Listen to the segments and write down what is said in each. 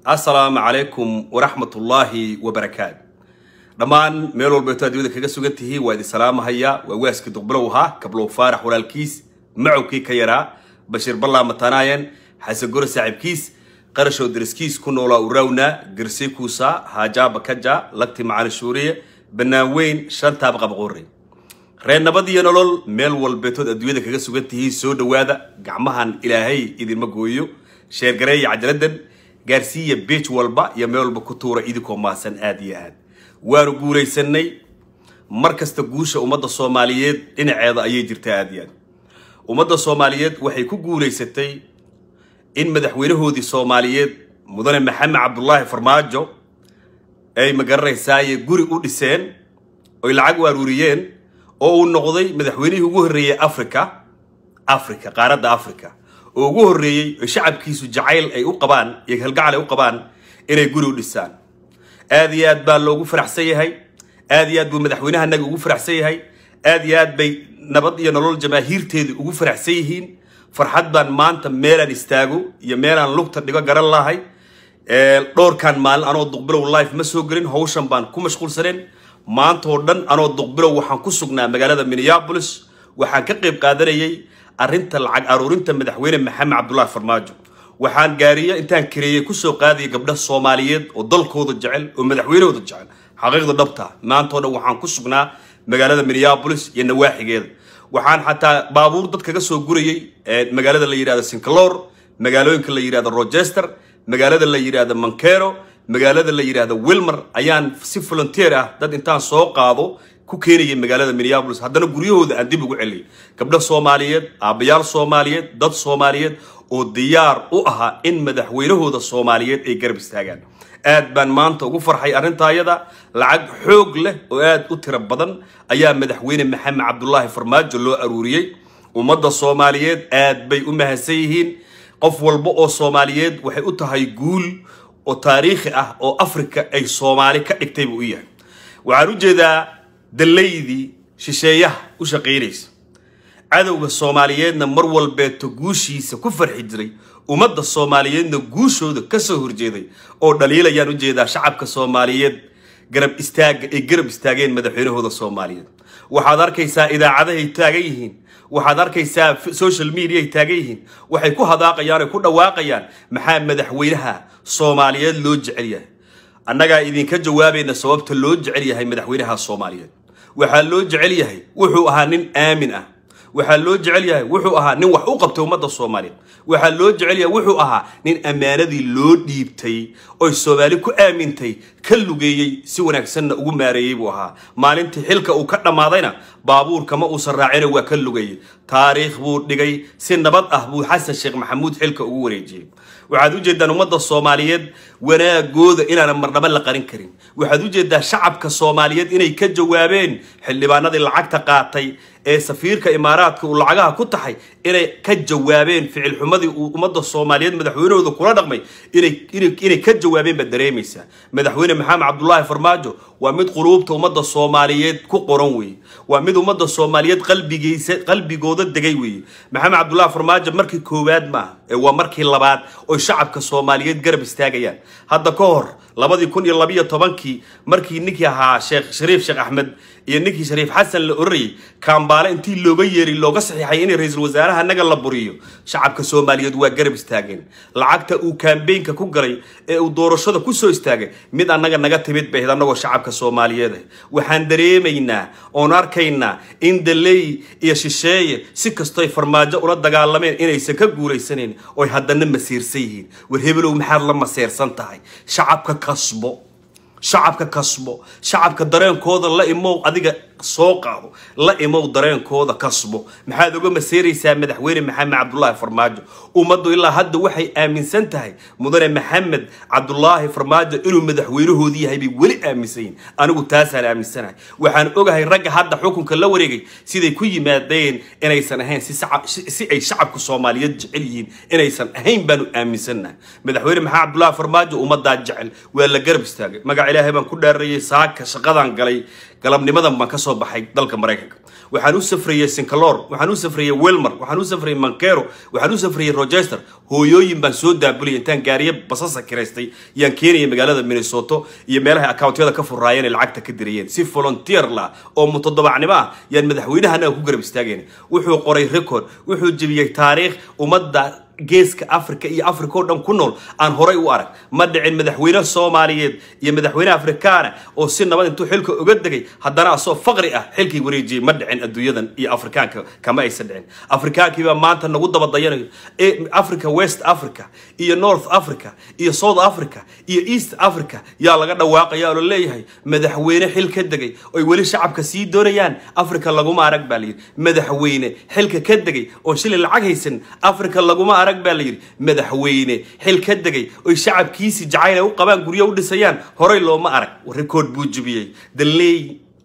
assalaamu calaykum waraxmatullaahi wabarakaatu dhammaan meel walbeeto adduunyada kaga sugan tihiin waa idin salaamahaya waa waaskii duqbilow ahaa kablow faarax walaalkiis macowkii ka yaraa bashiir ballaa matanaayan xasan gore saaxiibkiis qarashow dariskiis ku noolaa urawna garsey kuusa haajaaba kaja lagti macali shuuriye bannaan weyn shantaaba qabaqoore reer nabad iyo nolol meel walbeetood adduunyada kaga sugan tihiin soo dhowaada gacmahan ilaahay idinma gooyo sheergareeya cajaladan gaarsiiya beej walba iyo meel walba ku tuura idinkoo maasan aada iyo aad waanu guulaysanay mar kasta guusha ummadda soomaaliyeed dhinaceeda ayay jirtaa aada iyo aad ummadda soomaaliyeed waxay ku guulaysatay in madaxweynahoodii soomaaliyeed mudane maxamed cabdulaahi farmaajo ay magaranaysaayee guri u dhiseen oy lacag u aruuriyeen oo uu noqday madaxweynihii ugu horreeyey africa africa qaaradda africa oo ugu horreeyey oy shacabkiisu jacayl ay u qabaan iyo halgacal ay u qabaan inay guri u dhisaan aada iyo aad baa loogu faraxsan yahay aada iyo aad buu madaxweynahanaga ugu faraxsan yahay aada iyo aad bay nabad iyo nolol jamaahiirteedu ugu faraxsan yihiin farxad baan maanta meelaan istaago iyo meelaan lugta dhigo garan lahay dhowrkan maalin anoo duqbilow life ma soo gelin hawshan baan ku mashquulsaneen maanta oo dhan anoo duqbilow waxaan ku sugnaa magaalada minneapolis waxaan ka qayb qaadanayay arrinta lacag aruurinta madaxweyne maxamed cabdulaahi farmaajo waxaan gaariya intaan kareeyey kusoo qaadaya gabdha soomaaliyeed oo dalkooda jecel oo madaxweynahooda jecel xaqiiqda dhabta maantao dhan waxaan ku sugnaa magaalada minneapolis iyo nawaaxigeeda waxaan xataa baabuur dad kaga soo gurayay magaalada la yidhahdo sinclor magaalooyinka la yidhahdo rochester magaalada la yidhahdo mankero magaalada la yidhahdo wilmer ayaan si volunteer ah dad intaan soo qaado ku keenayay magaalada minneapolis haddana guryahooda aan dib ugu celiyay gabdho soomaaliyeed aabbayaal soomaaliyeed dad soomaaliyeed oo diyaar u ahaa in madaxweynahooda soomaaliyeed ay garab istaagaan aad baan maanta ugu farxay arrintaayada lacag xoog leh oo aad u tiro badan ayaa madaxweyne maxamed cabdulaahi farmaajo loo aruuriyey ummadda soomaaliyeed aad bay u mahadsan yihiin qof walba oo soomaaliyeed waxay u tahay guul oo taariikhi ah oo afrika ay soomaali ka dhigtay buu u yahay waxaan u jeedaa dallaydii shisheeyaha u shaqaynaysa cadowga soomaaliyeedna mar walbeeto guushiisa ku farxi jiray ummadda soomaaliyeedna guushooda ka soo horjeeday oo dhaliilayaan u jeedaa shacabka soomaaliyeed garab istaaga ay garab istaageen madaxweynahooda soomaaliyeed waxaad arkaysaa idaacadahay taagan yihiin waxaad arkaysaa social media ay taagan yihiin waxay ku hadaaqayaan ay ku dhawaaqayaan maxaa madaxweynaha soomaaliyeed loo jecel yahay annagaa idinka jawaabayna sababta loo jecel yahay madaxweynaha soomaaliyeed waxaa loo jecel yahay wuxuu ahaa nin aamin ah waxaa loo jecel yahay wuxuu ahaa nin wax u qabtay ummadda soomaaliyeed waxaa loo jecel yahay wuxuu ahaa nin ammaanadii loo dhiibtay oy soomaali ku aamintay ka lugeeyey si wanaagsanna ugu maareeyey buu ahaa maalintii xilka uu ka dhammaadayna baabuurka ma uusan raacina waa ka lugeeyey taariikh buu dhigay si nabad ah buu xasan sheekh maxamuud xilka ugu wareejiyey waxaad u jeedaan ummadda soomaaliyeed wanaagooda inaanan marnaba la qarin karin waxaad u jeedaa shacabka soomaaliyeed inay ka jawaabeen xildhibaanadii lacagta qaatay ee safiirka imaaraadka uu lacagaha ku taxay inay ka jawaabeen ficil xumadii uu ummadda soomaaliyeed madaxweynahooda kula dhaqmay inay ka jawaabeen baad dareemaysaa madaxweyne maxamed cabdulaahi farmaajo waa mid quluubta ummadda soomaaliyeed ku qoran weeye waa mid ummadda soomaaliyeed qalbigiisa qalbigooda degay weeye maxamed cabdulaahi farmaajo markii koowaad maaha ee waa markii labaad oy shacabka soomaaliyeed garab istaagayaan hadda ka hor labadii kun iyo labiyo tobankii markii ninkii ahaa sheekh shariif sheekh axmed iyo ninkii shariif xasan la orarayay kaambaale intii looga yeeray looga saxiixay in ra-iisul wasaaraha naga la buriyo shacabka soomaaliyeed waa garab istaageen lacagta uu kaambeynka ku galay ee uu doorashada kusoo istaagay mid annaga naga timid bayd annagoo shacabka soomaaliyeed ah waxaan dareemaynaa oon arkaynaa in daley iyo shisheeye si kastoy farmaajo ula dagaalameen inaysan ka guulaysanayn oy haddana masiirsan yihiin war hebelow maxaad la maseersan tahay shacabka kasbo shacabka kasbo shacabka dareenkooda la imow adiga soo qaado la imow dareenkooda kasbo maxaad uga maseeraysaa madaxweyne maxamed cabdulaahi farmaajo ummaddu ilaa hadda waxay aaminsan tahay mudane maxamed cabdulaahi farmaajo inuu madaxweynahoodii yahay bay weli aaminsan yihin anigu taasaan aaminsanahay waxaan ogahay ragga hadda xukunka la wareegay siday ku yimaadeen inaysan ahayn si ay shacabka soomaaliyeed jecel yihiin inaysan ahayn baanu aaminsannahay madaxweyne maxamed cabdulaahi farmaajo ummaddaa jecel waa la garab istaagay magaca ilaahay baan ku dhaarayay saaka shaqadan galay galabnimadan baan ka soo baxay dalka maraykanka waxaan u safrayey sincalor waxaan u safrayey welmar waxaan u safrayey mankero waxaan u safrayey rochester hooyooyin baan soo daabuliyay intaan gaariye basasa kiraystay yaan keenayay magaalada minnesoto iyo meelahay akawntiyada ka furaayeen ee lacagta ka dirayeen si volunteer la oo mutadabacnimo ah yaan madaxweynahana ku garab istaageen wuxuu qoray record wuxuu jebiyey taariikh ummadda geeska africa iyo africa oo dhan ku nool aan horay u arag ma dhicin madaxweyne soomaaliyeed iyo madaxweyne afrikaana oo si nabad intuu xilka uga degay haddana asoo faqri ah xilkii wareejiyey ma dhicin adduunyadan iyo afrikaanka kama aysan dhicin afrikaankiibaa maanta nagu daba dayanayo africa west africa iyo north africa iyo south africa iyo east africa yaa laga dhawaaqaya oo la leeyahay madaxweyne xil ka degay oy weli shacabka sii doonayaan africa laguma arag baa layidhi madaxweyne xilka ka degay oo shilay lacag haysan africa laguma arag baa la yidhi madaxweyne xil ka degay oy shacabkiisi jacayl ay u qabaan guryo u dhisayaan horay looma arag record buu jebiyey dalley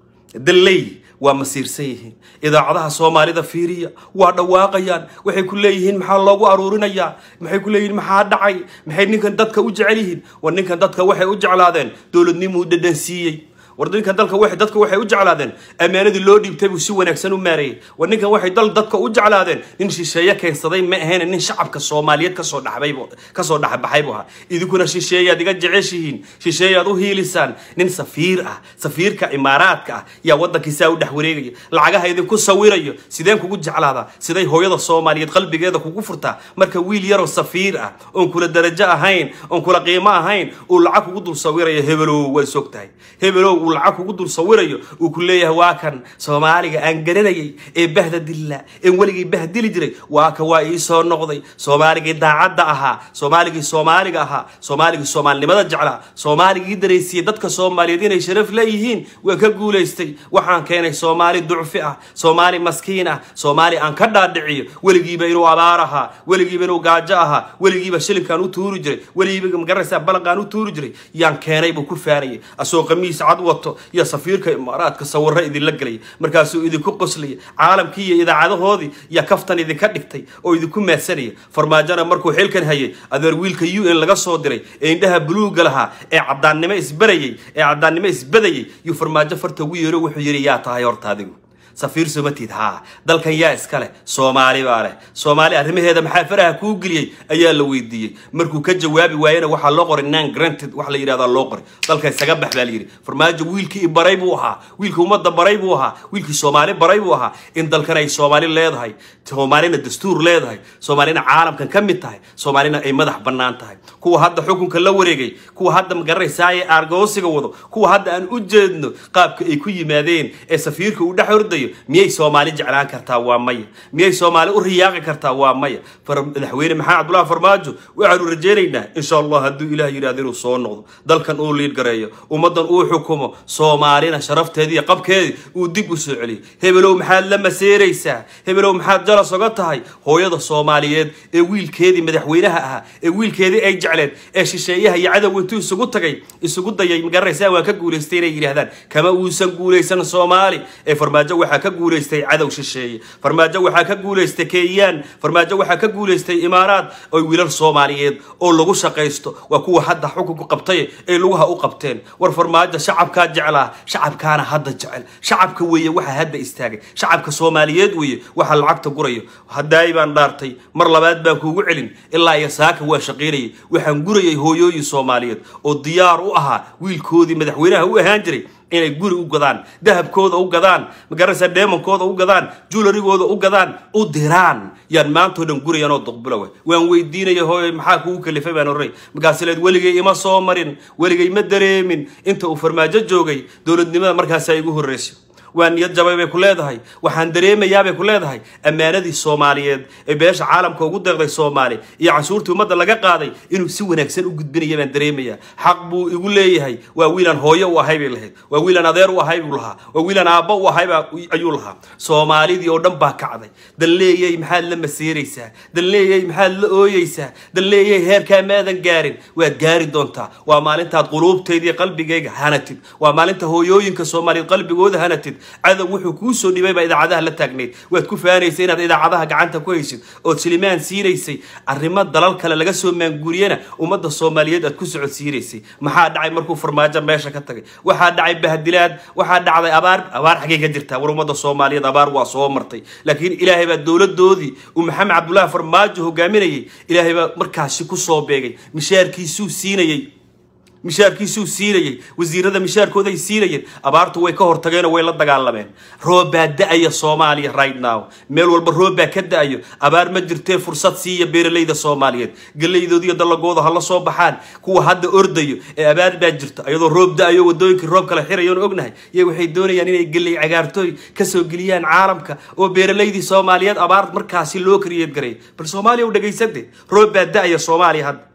dalley waa masiirsan yihiin idaacadaha soomaalida fiiriya waa dhawaaqayaan waxay ku leeyihiin maxaa loogu aruurinayaa maxay ku leeyihiin maxaa dhacay maxay ninkan dadka u jecel yihiin war ninkan dadka waxay u jeclaadeen dowladnimuu dhadhan siiyey war ninkan dalka waxay dadka waxay u jeclaadeen ammaanadii loo dhiibtay buu si wanaagsan u maareeyey war ninkan waxay dal dadka u jeclaadeen nin shisheeye keensaday ma ahayn nin shacabka soomaaliyeed kasoo dhaxbay kasoo dhaxbaxay buu ahaa idinkuna shisheeyaad iga jeceshihiin shisheeyaad u hiilisaan nin safiir ah safiirka imaaraadka ah yaa waddankiisaa u dhex wareegaya lacagaha idinku sawirayo sideen kugu jeclaadaa siday hooyada soomaaliyeed qalbigeeda kugu furtaa marka wiil yaroo safiir ah oon kula darajo ahayn oon kula qiimo ahayn uu lacag kugu dul sawirayo hebelow waa sog tahay hebelow uu lacag kugu dul sawirayo uu ku leeyahay waa kan soomaaliga aan garanayay ee bahda dilla een weligii bahdili jiray waa ka waa ii soo noqday soomaaligii daacadda ahaa soomaaligii soomaaliga ahaa soomaaligii soomaalinimada jeclaa soomaaligii daraysiiyey dadka soomaaliyeed inay sharaf leeyihiin waan ka guulaystay waxaan keenay soomaali ducfi ah soomaali maskiin ah soomaali aan ka dhaadhiciyo weligiiba inuu abaar ahaa weligiiba inuu gaajo ahaa weligiiba shilinkaan u tuuri jiray weligiiba magaraysaa balanqaan u tuuri jiray yaan keenay buu ku faanayay asoo qamiis cad wato iyo safiirka imaaraadka sawirro idinla gelaya markaasuu idinku qoslaya caalamkii iyo idaacadahoodii iyo kaftan idinka dhigtay oo idinku maadsanaya farmaajona markuu xilkan hayay adeer wiilka u n laga soo diray ee indhaha buluuga lahaa ee cadaannimo isbarayay ee cadaannimo isbadayay yuu farmaajo farta ugu yeero wuxuu yidhi yaa tahay horta adigu safiir somatid haa dalkan yaa iska leh soomaali baa leh soomaali arrimaheeda maxaa faraha kuu geliyey ayaa la weydiiyey markuu ka jawaabi waayena waxaa loo qoray nan granted wax la yidhahdaa loo qoray dalka isaga bax baa la yidhi farmaajo wiilkii baray buu ahaa wiilkii ummadda baray buu ahaa wiilkii soomaali baray buu ahaa in dalkan ay soomaali leedahay soomaalina dastuur leedahay soomaalina caalamkan ka mid tahay soomaalina ay madax bannaan tahay kuwa hadda xukunka la wareegay kuwa hadda magaranaysaayee aargoosiga wado kuwa hadda aan u jeedno qaabka ay ku yimaadeen ee safiirka uu dhex ordayo miyay soomaali jeclaan kartaa waa maya miyay soomaali u riyaaqi kartaa waa maya madaxweyne maxamed cabdullahi farmaajo waxaanu rajaynaynaa insha allah hadduu ilaah yidhahdo inuu soo noqdo dalkan uu liid gareeyo ummaddan uu xukumo soomaalina sharafteedii iyo qabkeedii uu dib u soo celiyo hebelow maxaad la maseeraysaa hebelow maxaad jalas oga tahay hooyada soomaaliyeed ee wiilkeedii madaxweynaha ahaa ee wiilkeedii ay jecleed ee shisheeyaha iyo cadow intuu isugu tagay isugu dayay magaranaysaa waa ka guulaystay inay yidhaahdaan kama uusan guulaysan soomaali ee farmaajo waxaa ka guulaystay cadow shisheeye farmaajo waxaa ka guulaystay kenyaan farmaajo waxaa ka guulaystay imaaraad oo wiilal soomaaliyeed oo lagu shaqaysto waa kuwa hadda xukunku qabtay ee lugaha u qabteen war farmaajo shacabkaa jeclaa shacabkaana hadda jecel shacabka weeye waxaa hadda istaagay shacabka soomaaliyeed weeye waxa lacagta gurayo haddaay baan dhaartay mar labaad baan kuugu celin ilaa iyo saaka waa shaqaynayay waxaan gurayay hooyooyin soomaaliyeed oo diyaar u ahaa wiilkoodii madaxweynaha u ahaan jiray inay guri u gadaan dahabkooda u gadaan magaranaysa dheemankooda u gadaan juularigooda u gadaan u diraan yaan maantao dhan gurayanoo duqbulowa waan weydiinaya hooy maxaa kugu kalifay baan oranay markaasi leed weligay ima soo marin weligay ma dareemin inta uu farmaajo joogay dowladnimada markaasaa igu horreysay waa niyad jabay bay ku leedahay waxaan dareemayaa bay ku leedahay ammaanadii soomaaliyeed ee beesha caalamka ugu deeqday soomaali iyo canshuurtii ummadda laga qaaday inuu si wanaagsan u gudbinaya baan dareemayaa xaq buu igu leeyahay waa wiilaan hooyo u ahay bay lahayd waa wiilaan adeer u ahay buu lahaa waa wiilaan aabbo u ahay ayuu lahaa soomaalidii oo dhan baa kacday dan leeyay maxaad la maseeraysaa dan leeyay maxaad la ooyeysaa dan leeyay heerkaa maadan gaarin waad gaari doontaa waa maalintaad quluubtayda iyo qalbigayga hanatid waa maalinta hooyooyinka soomaaliyeed qalbigooda hanatid cadow wuxuu kuu soo dhibay baa idaacadaha la taagnayd waad ku faanaysay inaad idaacadaha gacanta ku haysid ood shilimaan siinaysay arrimo dalal kale laga soo maanguuriyana ummadda soomaaliyeed aad ku socodsiinaysay maxaa dhacay markuu farmaajo meesha ka tagay waxaa dhacay bahdilaad waxaa dhacday abaar abaar xaggay ka jirtaa war ummadda soomaaliyeed abaar waa soo martay laakiin ilaahay baa dowladoodii uu maxamed cabdullaahi farmaajo hogaaminayay ilaahay baa markaasi ku soo beegay mishaarkiisuu siinayey mishaarkiisuu siinayey wasiirada mishaarkooday siinayeen abaartu way ka hortageenoo way la dagaalameen roob baa da-aya soomaaliya right now meel walba roob baa ka da-ayo abaar ma jirtee fursad siiya beeralayda soomaaliyeed galleydoodiiyo dallagooda ha la soo baxaan kuwa hadda ordayo ee abaar baa jirta iyadoo roob da-ayo wadooyinkii roob kale xirayoon ognahay iyo waxay doonayaan inay galley cagaartooy kasoo geliyaan caalamka oo beeralaydii soomaaliyeed abaar markaasi loo kariyeed garay bal soomaaliya u dhegaysante roob baa da-aya soomaaliya hadda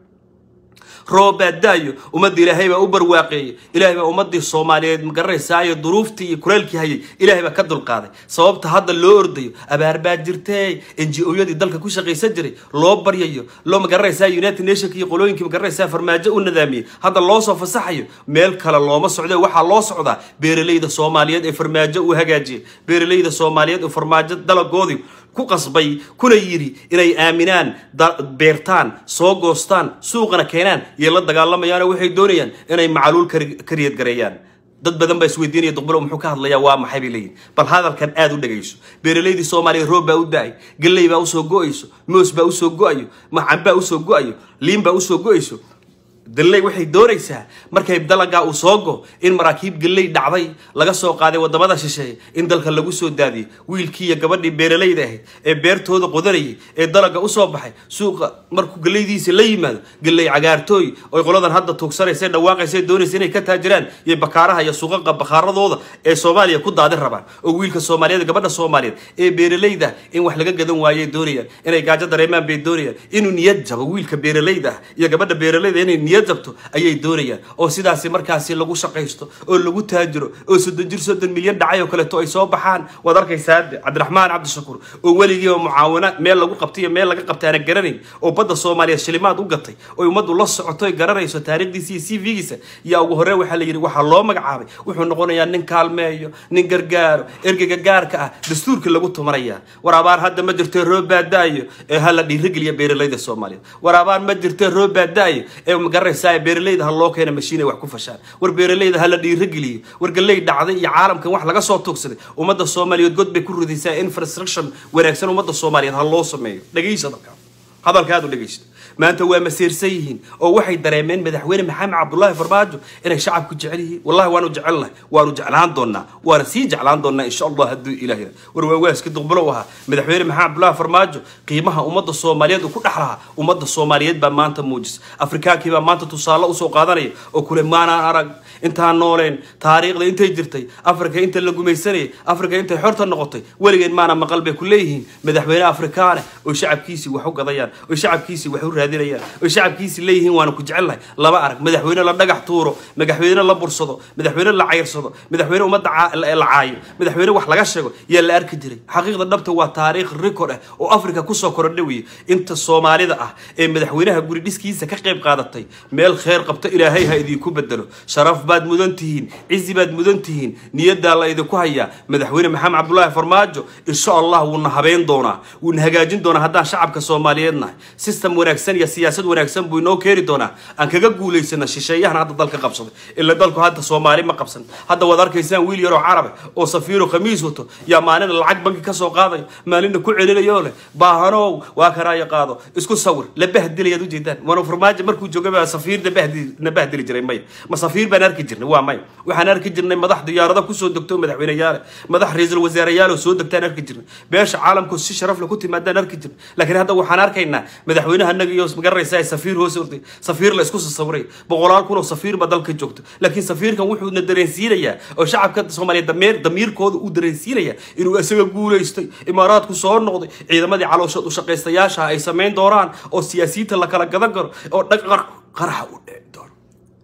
roob baa da-yo ummadda ilaahay baa u barwaaqeeyey ilaahay baa ummadii soomaaliyeed magaranaysaaiyo duruuftii iyo kuleelkii hayay ilaahay baa ka dulqaaday sababta hadda loo ordayo abaar baa jirtee n g o-yadii dalka ku shaqaysan jiray loo baryayo loo magaranaysaa united nationka iyo qolooyinkii magaranaysaa farmaajo u nadaamiyey hadda loo soo fasaxayo meel kale looma socde waxaa loo socdaa beeralayda soomaaliyeed ee farmaajo uu hagaajiyay beeralayda soomaaliyeed ee farmaajo dalagoodii ku qasbay kuna yidhi inay aaminaan beertaan soo goostaan suuqana keenaan iyo la dagaalamayaano waxay doonayaan inay macaluul kariyad gareeyaan dad badan baa isweydiinaya duqbalo muxuu ka hadlayaa waa maxay bay leeyihin bal hadalkan aada u dhegayso beeralaydii soomaaliyeed roob baa u da-ay galley baa usoo go-ayso moos baa usoo go-ayo macan baa usoo go-ayo liin baa usoo go-ayso dalley waxay doonaysaa markay dalagaa uu soo go in maraakiib galley dhacday laga soo qaaday wadamada shisheeye in dalka lagu soo daadiyey wiilkii iyo gabadhii beeralayda ahayd ee beertooda qodanayay ee dalaga usoo baxay suuqa markuu galleydiisa la yimaado galley cagaartooy oy qoladan hadda tuugsanaysa dhawaaqaysa doonaysa inay ka taajiraan iyo bakaaraha iyo suuqaqa bakaaradooda ee soomaaliya ku daadin rabaan oo wiilka soomaaliyeed gabadha soomaaliyeed ee beeralayda in wax laga gadan waayay doonayaan inay gaajo dareemaan bay doonayaan inuu niyad jabo wiilka beeralayda ah iyo gabadha beeralayda inay niyad jabto ayay doonayaan oo sidaasi markaasi lagu shaqaysto oo lagu taajiro oo soddon jir soddon milyan dhacay oo kaleeto ay soo baxaan waad arkaysaa cabdiraxmaan cabdishakuur oo weligii oo mucaawina meel lagu qabtay iyo meel laga qabtay aana garanayn oo badda soomaaliyeed shilimaad u gatay oo ummaddu la socoto ay garanayso taariikhdiisa iyo c v-giisa yaa ugu horey waxaa la yidhi waxaa loo magacaabay wuxuu noqonayaa nin kaalmeeyo nin gargaaro ergeyga gaarka ah dastuurkii lagu tumanayaa war abaar hadda ma jirtee roob baa da-ayo ee hala dhiirigeliya beeralayda soomaaliyeed war abaar ma jirtee roob baa da-ayo ee magaranaysaa beeralayda ha loo keena mashiin ay wax ku fashaan war beeralayda ha la dhiirigeliyo war galley dhacday iyo caalamkan wax laga soo tuugsaday ummadda soomaaliyeed god bay ku ridaysaa infrastruction wanaagsan ummadda soomaaliyeed ha loo sameeyo dhegaysa hadalka hadalka aad u dhegaysto maanta waa maseersan yihiin oo waxay dareemeen madaxweyne maxamed cabdullaahi farmaajo inay shacabku jecel yihiin wallahi waanu jecelnahay waanu jeclaan doonaa waana sii jeclaan doonaa insha allah hadduu ilaah yira war waawaaski duqbulow ahaa madaxweyne maxamed cabdullaahi farmaajo qiimaha ummadda soomaaliyeed uu ku dhex lahaa ummadda soomaaliyeed baa maanta muujisa afrikaankii baa maanta tusaale usoo qaadanaya oo kule maanaan arag intaan nooleen taariikhda intay jirtay afrika inta la gumaysanayay afrika intay xorta noqotay weligeed maana maqal bay ku leeyihiin madaxweyne afrikaane oo shacabkiisii wax u gadayaan oo shacabkiisii wax u raadinayaan oo shacabkiisii leeyihiin waana ku jecelnahay laba arag madaxweyne la dhagax tuuro madaxweyne la bursado madaxweyne la cayrsado madaxweyne ummadda la caayo madaxweyne wax laga sheego yaa la arki jiray xaqiiqda dhabta waa taariikh record ah oo afrika kusoo korodha weeye inta soomaalida ah ee madaxweynaha guri dhiskiisa ka qayb qaadatay meel kheyr qabto ilaahay ha idinku bedelo sharaf baad mudan tihiin cizi baad mudan tihiin niyaddaa la idinku hayaa madaxweyne maxamed cabdullaahi farmaajo insha allah wuuna habeen doonaa wuuna hagaajin doonaa haddaan shacabka soomaaliyeed nahay system wanaagsan iyo siyaasad wanaagsan buu inoo keeni doonaa aan kaga guulaysana shisheeyahan hadda dalka qabsaday ila dalku hadda soomaali ma qabsan hadda waad arkaysaan wiil yaroo carabe oo safiiro khamiis wato yaa maalina lacag banki ka soo qaadayo maalina ku celinayo leh baahanow waa kanaayo qaado isku sawir la bahdilayaad ujeedaan waana farmaajo markuu joogay baa safiir na bahdili jiray maya ma safiir baan arki jirnay waa maya waxaan arki jirnay madax diyaarado kusoo degto madaxweyneyaale madax ra-iisul wasaareyaal oo soo degtaan arki jirnay beesha caalamku si sharaf leh ku timaadaan arki jirnay laakiin hadda waxaan arkaynaa madaxweynaha naga iyo magaraysaa safiir hoos orday safiir la isku sasawiray boqolaal kun oo safiir ba dalka joogto laakiin safiirkan wuxuuna dareensiinayaa oo shacabka soomaaliyeed dameer damiirkooda uu dareensiinayaa inuu isaga guulaystay imaaraadku soo noqday ciidamadii calooshood u shaqaystayaasha ay samayn doonaan oo siyaasiyiinta la kala gadan karo oo dhaq qaraxa u dhici doono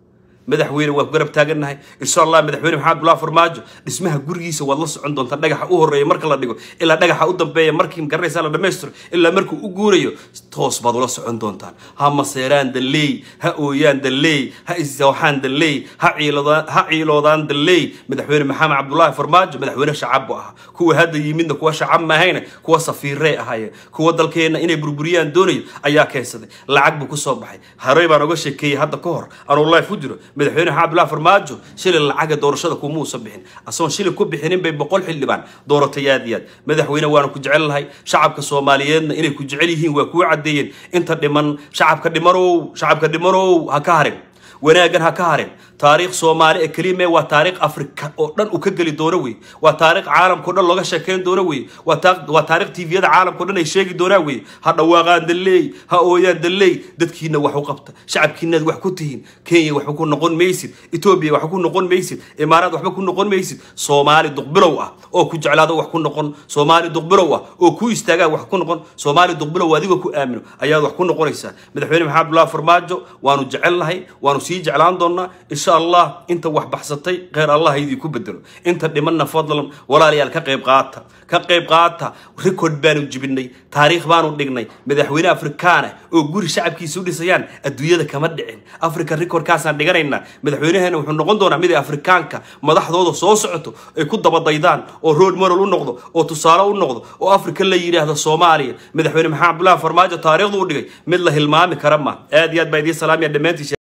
madaxweyne waa ku garab taagannahay insha allah madaxweyne maxamed abdullahi farmaajo dhismaha gurigiisa waad la socon doontaa dhagaxa u horeeya marka la dhigo ilaa dhagaxa u dambeeya markii garanaysaa la dhammaystiro ilaa markuu u guurayo toos baad ula socon doontaan ha maseeraan dalley ha ooyaan dalley ha isjawxaan dalley ha ciiloodaan ha ciiloodaan dalley madaxweyne maxamed cabdullaahi farmaajo madaxweyne shacab buu ahaa kuwa hadda yimidna kuwa shacab mahayna kuwa safiirey ahaayeen kuwa dalkeenna inay burburiyaan doonayo ayaa keensaday lacag buu kusoo baxay harey baan oga sheekeeyey hadda ka hor anuu life ku jiro madaxweyne maxamed abdullaahi farmaajo shilin lacaga doorashada kumuusan bixin asagoon shilin ku bixinin bay boqol xildhibaan dooratay aad iyo aad madaxweyne waanu ku jecel lahay shacabka soomaaliyeedna inay ku jecel yihiin waa kuu caddeeyeen inta dhiman shacabka dhimanow shacabka dhimanow ha ka harin wanaaggan ha ka harin taariikh soomaali ee kelime waa taariikh afrika oo dhan uu ka geli doono wey waa taariikh caalamkao dhan looga sheekeyn doono wey waa taariikh tviyada caalamkao dhan ay sheegi doonaan wey ha dhawaaqaan dalley ha ooyaan dalley dadkiina wax u qabta shacabkiinaad wax ku tihiin kenya waxba ku noqon maysid etoobiya waxba ku noqon maysid imaaraad waxba ku noqon maysid soomaali duqbilow ah oo ku jeclaado wax ku noqon soomaali duqbilow ah oo ku istaagaa wax ku noqon soomaali duqbilow adigoo ku aamino ayaad wax ku noqonaysaa madaxweyne maxamed abdullahi farmaajo waanu jecel lahay waanu sii jeclaan doonaa insha allah inta wax baxsatay kheyr allah idinku bedelo inta dhimanna fadlan walaalayaal ka qayb qaata ka qayb qaata record baanu jibinay taariikh baanu dhignay madaxweyne afrikaana oo guri shacabkiisa u dhisayaan adduunyada kama dhicin africa recordkaasaan dhiganaynaa madaxweynaheena wuxuu noqon doonaa mid ay afrikaanka madaxdooda soo socoto ay ku dabadaydaan oo road moral u noqdo oo tusaale u noqdo oo africa la yidhaahdo soomaaliya madaxweyne maxamed abdullahi farmaajo taariikhdu u dhigay mid la hilmaami kara ma aad iyo aad baa idiin salaamaya dhammaantiis